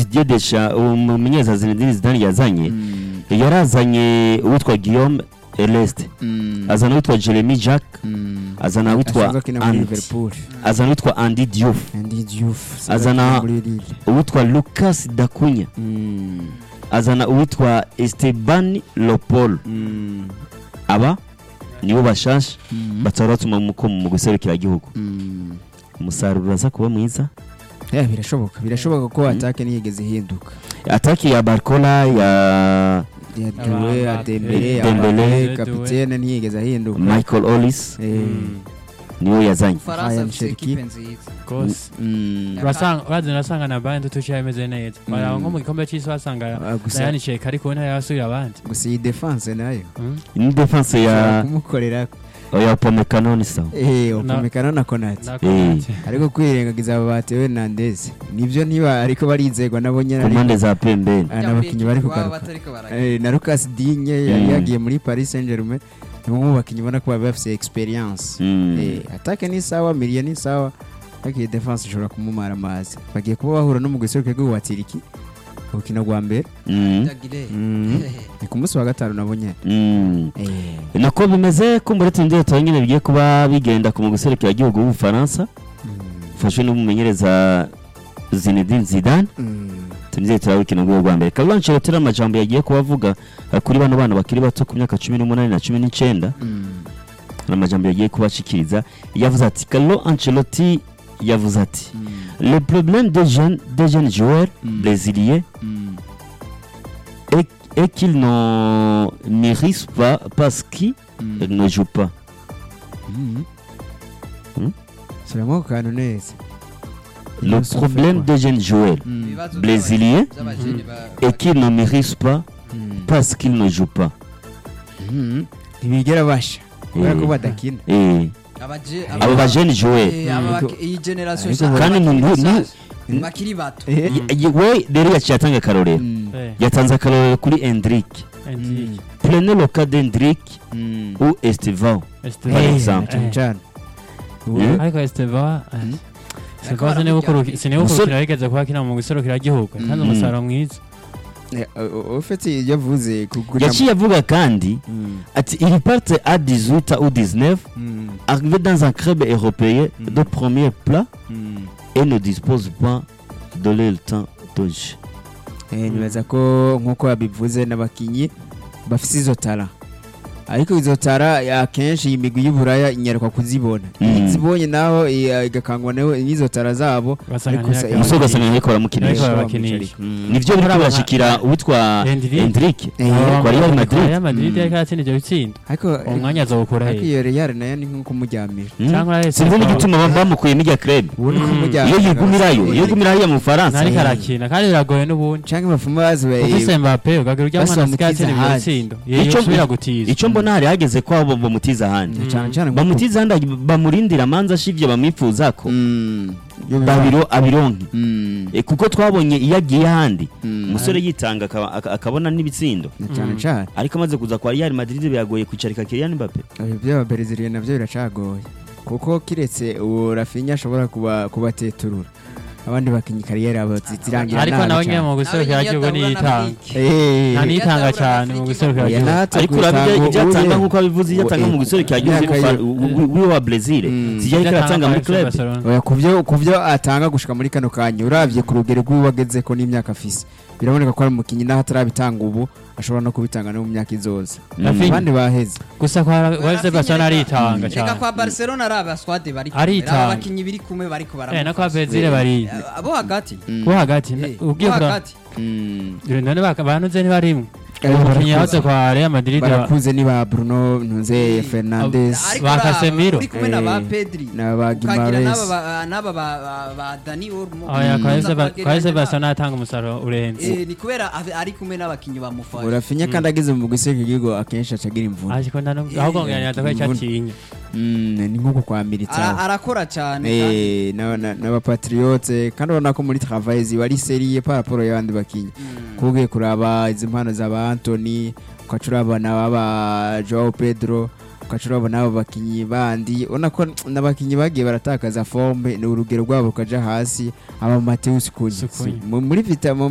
Didier Deschamps umumenyereza Zinedine Zidane yazanye Mm, yarazanye uwitwa Guillaume Celeste mm, azana uwitwa Jeremy Jack mm. azana asanzwe uwitwa akina muri Andy liverpool azana uwitwa Andy Diouf Andy Diouf asanzwe Azana- akina muri Lille. uwitwa Lucas Dacunya Mm, azana uwitwa Esteban Lopol mm, aba nibo bashasha mm, batara batuma mu mu guserukira igihugu mm. umusaruro uraza kuba mwiza Yeah, birashoboka birashoboka ko Mm. atake ntiyigeze ihinduka ataki ya Barcola ya ya Doué ya Aba- Dembele ya Dembele. Mbappé, kapitene ntiyigeze ahinduka Michael Ollis Eh, niwe yazanye ufaransa Ryan afite Cherki. ekipe nziza rwose mm, urasanga urazi urasanga na bayern tuciye imeze neza baraba nko mu gikombe cy'isi wasanga ah, gusa Ryan Cherki ariko ntara yasubira abandi gusa iyi defense nayo Mm. ni defense ushobora ya kumukorera ya Upamecano ni sawa eh opamekano na Konate Nakonate. ariko kwirengagiza aba ba Theo Hernandez nibyo niba ariko barizegwa nabo nyine ku mpande za pembeni Ah, n'abakinnyi bari kugaruka Eh, na Lucas Digne yari Mm. yagiye muri Paris Saint-Germain ni umwe mu bakinnyi ubona ko baba bafite experience Mm. Eh, atake ni sawa miliye ni sawa ariko iyi defense ishobora kumumara amazi bagiye kuba bahura no mu giseruke rw'uwa Tiriki urukino rwa mbere Mm. Mm. ni ku munsi wa gatanu nabo nyine Mm. Eh, nako bimeze ko muri tundi tuba nyine bigiye kuba bigenda ku mu guserukira igihugu w'ubufaransa mm, ufashwe n'umumenyereza Zinedine Zidane mm, tunizeye turaba urukino rw'uwo rwa mbere Carlo Ancelotti amajambo yagiye kubavuga eh, kuri bano bana bakiri bato ku myaka cumi n'umunani na cumi n'icyenda mm, hari amajambo yagiye kubashikiriza yavuze ati Carlo Ancelotti yavuze ati mm, le problème des jeunes des jeunes joueurs Mm. brésiliens mm. est, est qu'ils ne méritent pas parce qu'ils Mm. ne jouent pas Mm. Mm. Subiramo ako kantu neza le Ils sont problème faits, quoi. des jeunes joueurs Mm, brésiliens est qu'ils ne méritent pas mm, parce qu'ils ne jouent pas mm. ntibigera basha kubera ko Eh, badakina eh, abo ba jeunes joueurs iyi generasiyo Ariko nshya kandi bakiri nu- nu- basaza, nu- bakiri bato Eh, Y- y- we rero yaciye atanga akarorero mm, Eh, yatanze akarorero kuri Hendrick Hendrick, prenez le cas d'Hendrick mm. ou Estevao Esteban. Par Eh, exemple. na cyane cyane Mm. ariko Esteban Mm. Esteban sinibuka sinibuka Umusore- urukino yigeze kuba akina mu guserukira igihugu kandi Mm. umusaruro mwiza Eh, u- u- ufite ibyo avuze ku- kugira- yaciye avuga kandi Mm, ati il parte à 18 ou 19 mm, arrivé dans un club européen Mm. de premier plat mm. et ne dispose pas de le temps de jeu Eh, nibaza ko nk'uko yabivuze n'abakinnyi bafite izo tara ariko izo tara akenshi iyi migwi y'uburaya inyaruka kuzibona Mm. iyo izibonye naho eh, igakangwa naho n'izo tara zabo Basanga Ariko se- ntiyakina. umusore ugasanga ariko Ariko baramukinisha barabakinisha. nivyo biriko Aba- birashikira uwitwa Hendrick. Hendrick Eh, Aba- kwa Real Madrid. Real Madrid Mm. yariko aratsinda ivyo bitsinda ariko uwo mwanya azawukura ariko he iyo Real nayo ni nko kumuryamira Mm. cyangwa na sinzi n'igituma baba bamukuyemo irya club ubu ni Mm. kumuryamira iyo yigumirayo iyo yigumirayo mu Bufaransa ntariko arakina kandi biragoye n'ubundi cyangwa bafuma bazi ufise Mbappe ugagira urya mwana Basaba asigaye atsinda ivyo mutiza bitsindo Ico- yosubira gutiza icyo mbona hari hageze ko abo bamutiza ahandi Mm. cyane cyane nko bamutiza ahandi bamurindira amanza ashivye bamwifuza ko ku- Mm. babiro abironke Mm. Eh, kuko twabonye iyo agiye ahandi Mm. umusore yitanga akaba- aka- akabona n'ibitsindo Na cyane Mm. cyane ariko amaze kuza kwa Real Madrid biragoye kwicarika Kylian Mbappe Ibi by'ababereziliye nabyo biracagoye kuko kiretse uwo rafinya ashobora kuba kubateturura abandi bakinnyi kariyeri abo zirangira ariko nawe nyine mu guserukira igihugu niyitanga nta niyitanga cyane mu guserukira igihugu ariko urabye ibyo atanga nk'uko abivuze iyo atanga mu guserukira igihugu Imyaka ye- wiwe wa Brazil Mm. zijya ariko aratanga muri club oya kubyo kubyo atanga gushika muri kano kanya uravye ku rugero rw'uwageze ko n'imyaka afise biraboneka ko ari umukinnyi naho atarabitanga ubu ashobora no kubitanga no mu myaka izoza Rafinha. abandi baheze gusa kwa wese basona aritanga reka cyane kwa barcelona ari abaswade bari Aritanga. aba bakinnyi biri kumwe bariko eh no kwa baramufasha Brazil bari Eh, abo hagati bo hagati Eh, ugiye bo kura hagati none baka- banuze ntibarimwe Eh, umukinnyi barakuze. yahoze kwa Real Madrid barakuze ni ba Bruno Ntunze Fernandes Ariko Ba uri aba- Casemiro. uri kumwe na ba Eh, pedri na ba ukagira n'aba Gimares ba- n'aba ba- ba- ba dani Olmo oya kwa Uza wese ba- kubagereranya kwa wese na- basona atanga umusaruro urenze Eh, ni kubera ave- ari kumwe n'abakinnyi bamufasha urafinya kandi ageze mu guserukira igihugu akenshi acagira imvune ariko ndano ahubwo nganyaza ko icatinya Mm, ni nk'uko kwa Ara- Militao arakora cyane kandi- Eh, na- na- n'abapatriote kandi urabona ko muri travail ziba ari seriye par rapport y'abandi bakinnyi Mm. kugiye kuraba izi mpano za ba Anthony ukaca urabona baba Joao Pedro ukaca urabona abo bakinnyi bandi ubona ko n'abakinnyi bagiye baratakaza forme ni urugero rwabo rukaja hasi aba Mateus Cunha Cunha. Mu- muri vita mu